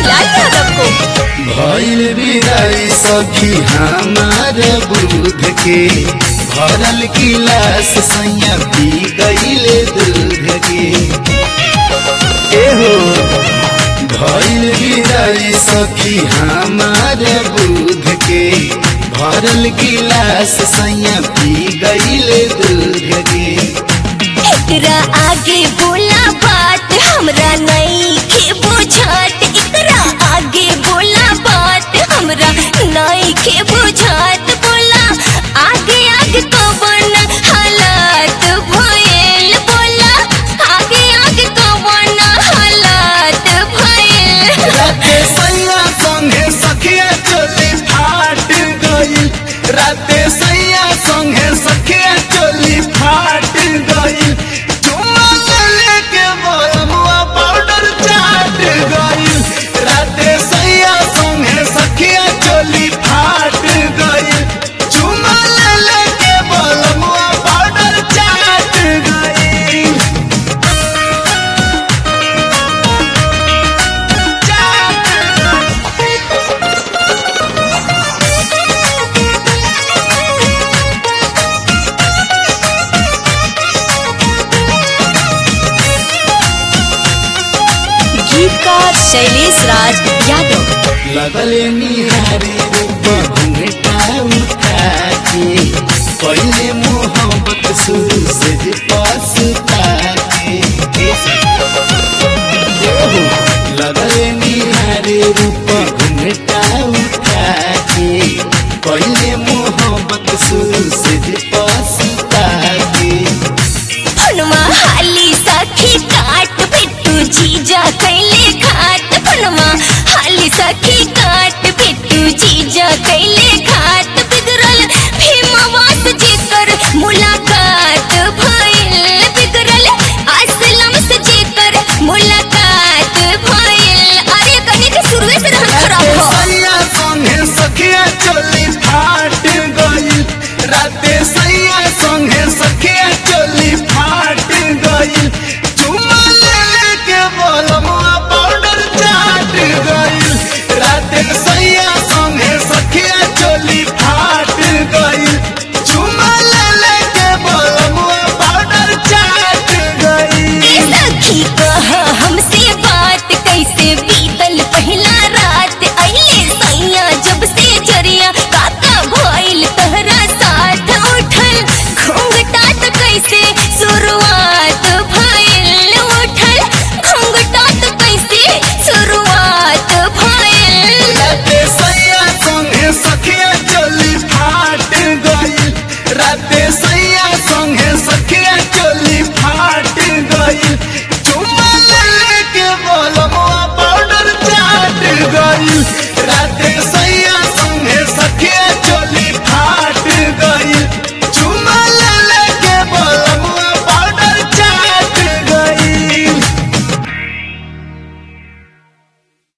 बाबूलाल यादव को भइल बिराई सखी हमार बुध के भरल गिलास सैया पी गईले दूध के एहो भइल बिराई सखी हमार बुध के भरल गिलास सैया पी गईले दूध के एकरा आगे बोला बात हमरा नहीं के बुझात एकरा आगे बोला बात हमरा नहीं के बुझात बोला आगे आगे कवन हालात भइल बोला आगे आगे कवन हालात भइल राते सैया संगे सखिया चोली फाट गईल राते सैया संगे सखिया चोली फाट गईल चुम्मा ले के बलमुआ पाउडर चाट गईल राते सैया संगे सखिया चोली फाट गईल चुम्मा ले के बलमुआ पाउडर चाट गईल गीतकार शैलेश राज यादव लगले निहारी रूप घुंघटा उठा के पहले मोहब्बत शुरू से जे पछता के ओहो, लगले निहारी रूप घुंघटा उठा के पहले मोहब्बत शुरू से जे पछता के फनमा हाली सखी काट पिट्टू जीजा कैले खाट फनमा हाली सखी काट